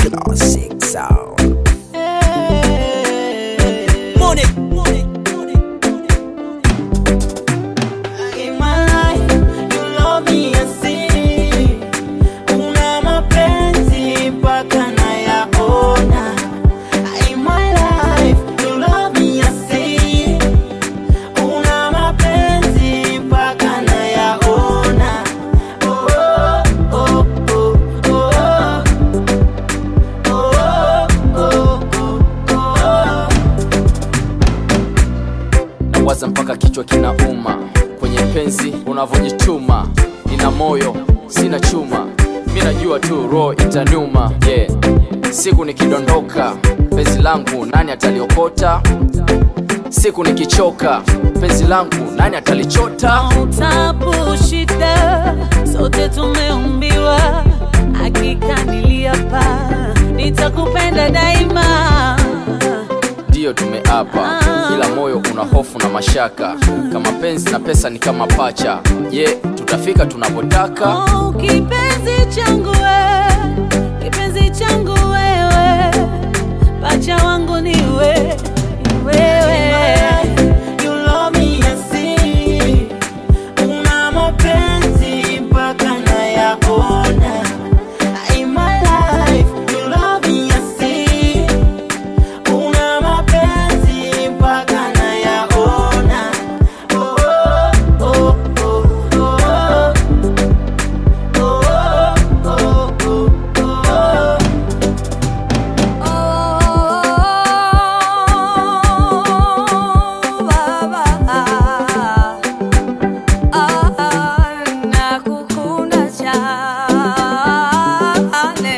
Classic sound. Money. In my life, you love me asi. Una mapenzi mpaka nayaona. In my life, you love me asi. Una mapenzi mpaka nayaona. Oh, oh, oh, oh, oh. Oh, oh, oh, oh. nawaza mpaka kichwa kinauma kwenye penzi unavyojituma nina moyo sina chuma mi najua tu roho itaniuma yeah. siku nikidondoka penzi langu nani ataliokota siku nikichoka penzi langu nani atalichota tabu shida sote tumeumbiwa hakika niliapa nitakupenda daima ndiyo tumeapa ila moyo una hofu na mashaka kama penzi na pesa ni kama pacha je tutafika tunapotaka oh, kipenzi changu we kipenzi changu wewe pacha wangu ni we ni wewe You love me asi. Una mapenzi mpaka nayaona. In my life, you love me asi. Una mapenzi mpaka nayaona. Oh, oh, oh, oh, oh. Oh, oh, oh, oh. nakukunda cyane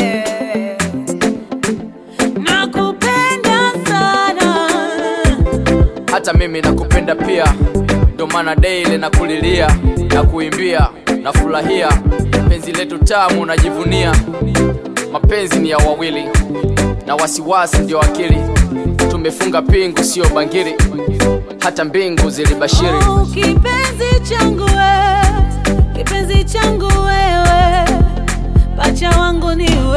nakupenda sana hata mimi nakupenda pia ndo maana daily na kulilia na kuimbia na furahia penzi letu tamu najivunia mapenzi ni ya wawili na wasiwasi ndio akili tumefunga pingu sio bangili hata mbingu zilibashiri Oh, kipenzi changu wewe kipenzi changu wewe pacha wangu ni wewe